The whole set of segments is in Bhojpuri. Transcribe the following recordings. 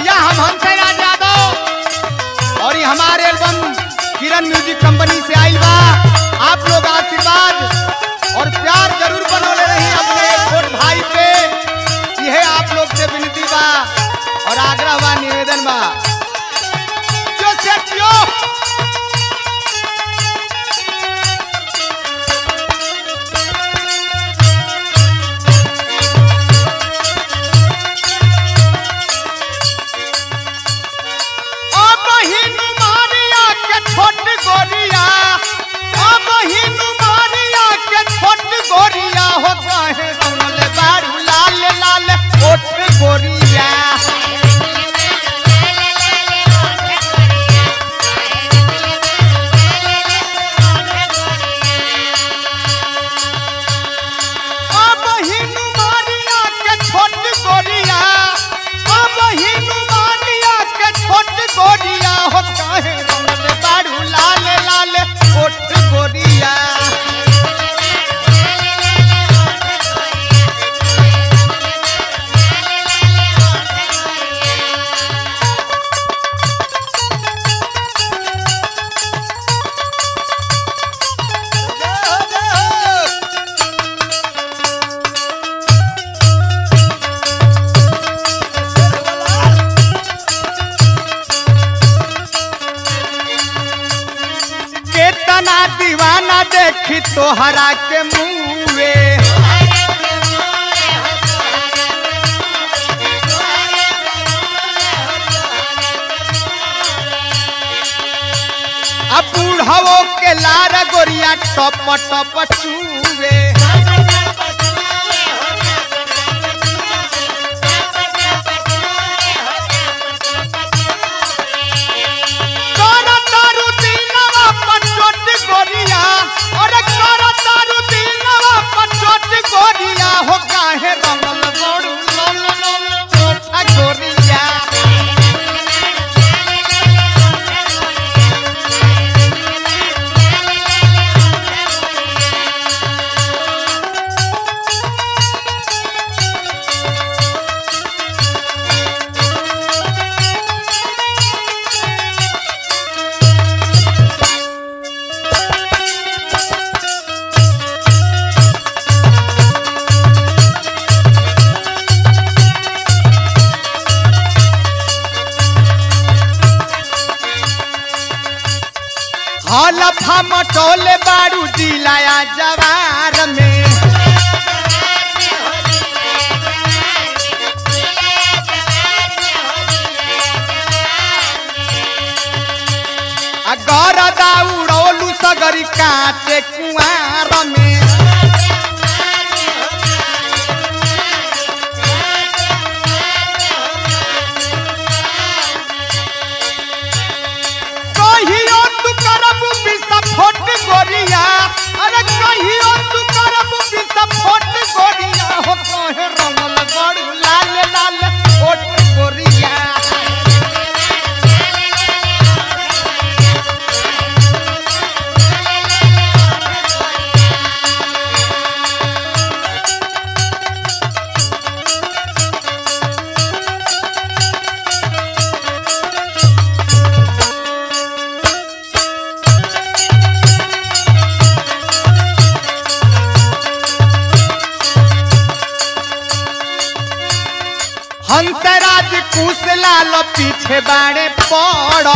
भैया हम हंसे राज यादव और ये हमारे एल्बम किरण म्यूजिक कंपनी से आई बा आप लोग आशीर्वाद और प्यार जरूर बनोले रही अपने छोट भाई पे यह आप लोग से विनती बा और आग्रह बा निवेदन बा जो से जियो। ओ बहिनु मारिया के छोट गोरिया ओ बहिनु मारिया के छोट गोरिया हो काहे सुनले बारू लाल लाल ओठ गोरिया ओ बहिनु मारिया के छोट गोरिया ओ बहिनु मारिया के छोट गोरिया हो काहे सुनले बारू लाल लाल ओठ गोरिया केतना दीवाना देखी तोहरा के मुँहे अब बूढ़वो के लार गोरिया टप टप चूवे कर तारू दीनवा पचोट गोरिया अरे कर तारू दीनवा पचोट गोरिया हो काहे रंगल बड़ू लल लल ओठा गोरिया हलफा मटोले बारू दिलाया जवार में आ गरदा उड़ौलू सगरी काटे कुआर में कहियो तू करबू विस्फोट गोरिया अरे कहियो तू करबू विस्फोट गोरिया हो कहे रंगल गड़ू लाल लाल ओट गोरिया हंसराज कुश लाल पीछे बाड़े पड़ल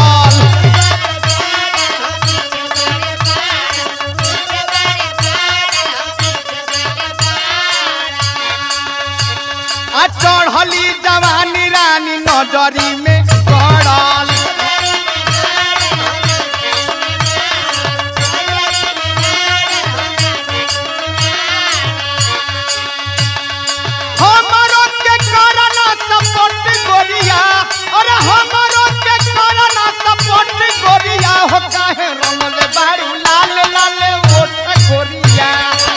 आ चढ़ली जवानी रानी नजरी में गड़ल हमरो के करना सपोर्ट गोरिया अरे हमरो के करना सपोर्ट गोरिया हो काहे रंगल बारू लाल लाल ओठ गोरिया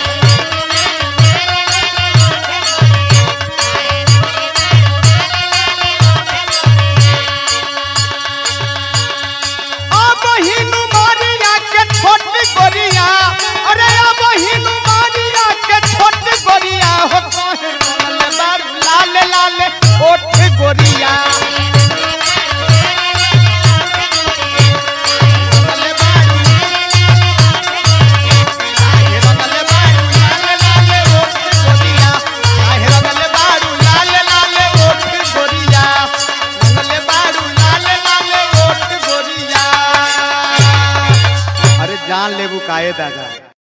अब हिनु मारिया के छोट गोरिया अरे अब हिनु मारिया के छोट गोरिया हो काहे रंगल बारू लाल लाल ओठ गोरिया जान लेबू काहे दादा